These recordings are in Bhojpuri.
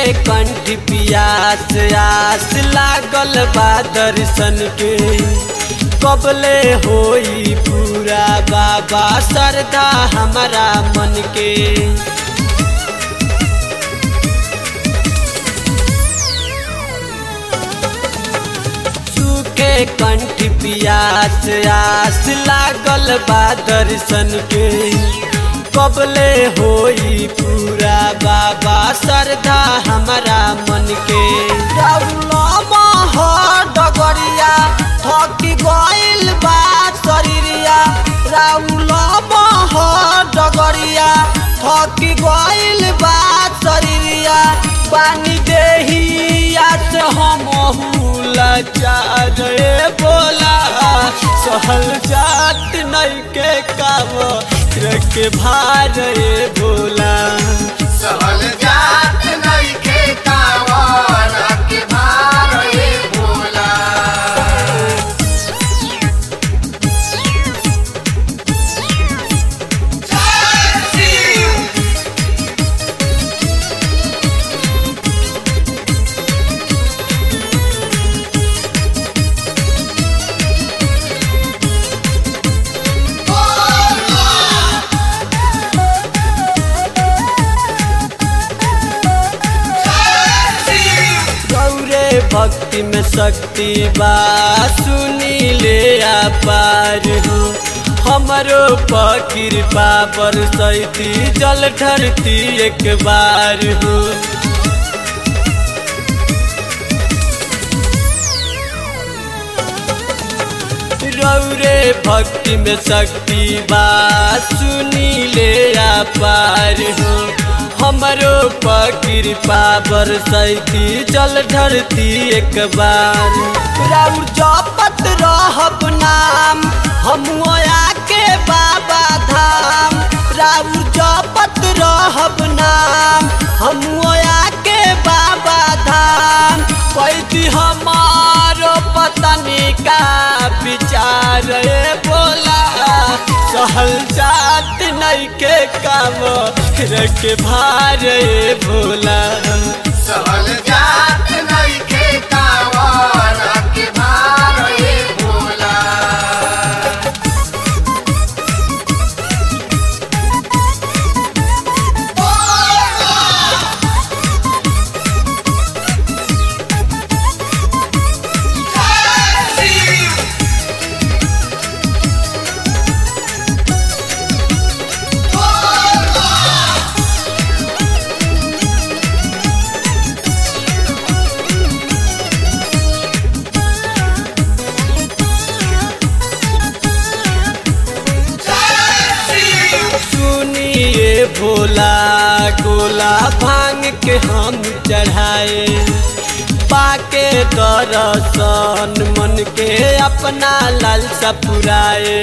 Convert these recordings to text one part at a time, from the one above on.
कंठ पियास आस लागल बा दर्शन के कबले होई पूरा बाबा श्रद्धा हमारा मन के सूखे कंठ पियास आस लागल बा दर्शन के कबले होई पूरा बाबा श्रद्धा हमारा मन के रउलमा हो डगरिया थकी गइल बा शरीरिया रउलमा हो डगरिया थकी गइल बा शरीरिया पानी देहिया से हम लाचार बोला सहल जात नहीं के काम के भार भोला सहल जात नइखे कावर के भार ए भोला गौरे भक्ति में शक्ति बा सुनी ले पार हो हमरो कृपा बरसैती जल ढरती एक बार हो रौरे भक्ति में शक्ति बा सुनी ले पार हो हमरो कृपा बरसैती जल ढरती एक बार राउर जपत रहब नाम हम के बाबा धाम राउर जपत रहब नाम हम के बाबा धाम कैदी हमारो पतनी का विचार ए बोला सहल जात नहीं के काम के भार ए भोला सहल जात नइखे कावर के भार ए भोला सुनिए भोला गोला भांग के हम चढ़ाए पाके दरसन मन के अपना लालसा पुराए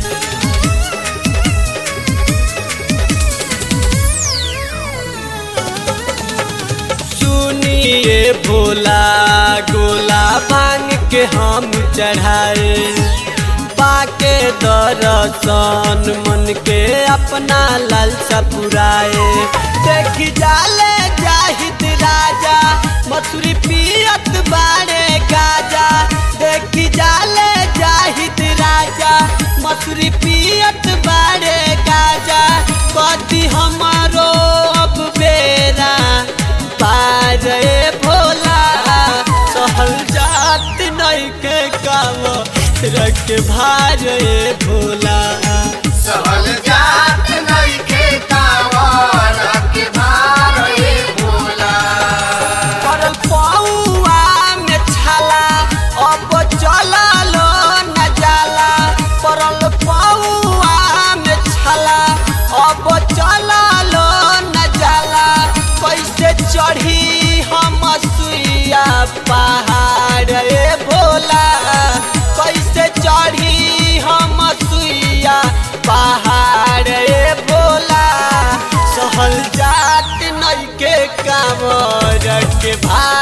सुनिए भोला गोला भांग के हम चढ़ाए पाके दरसन मन के अपना लालसा पुराए देखी जाले जाहिद राजा मथुरी पियत बारे गाजा देखी जाले जाहिद राजा मथुरी पियत बारे गाजा कति हमारो अब बेरा पारे भोला सहल जात नहीं के काम रख भार ए भोला सहल जात नइखे कावर के भार ए भोला परल पौआ में छाला अब चललो न जाला परल पौआ में छाला अब चललो न जाला कैसे चढ़ी हम सुइया पहाड़ ए भोला कैसे चढ़ी हम सुइया पहाड़ ए भोला सहल जात नइके कामर के भार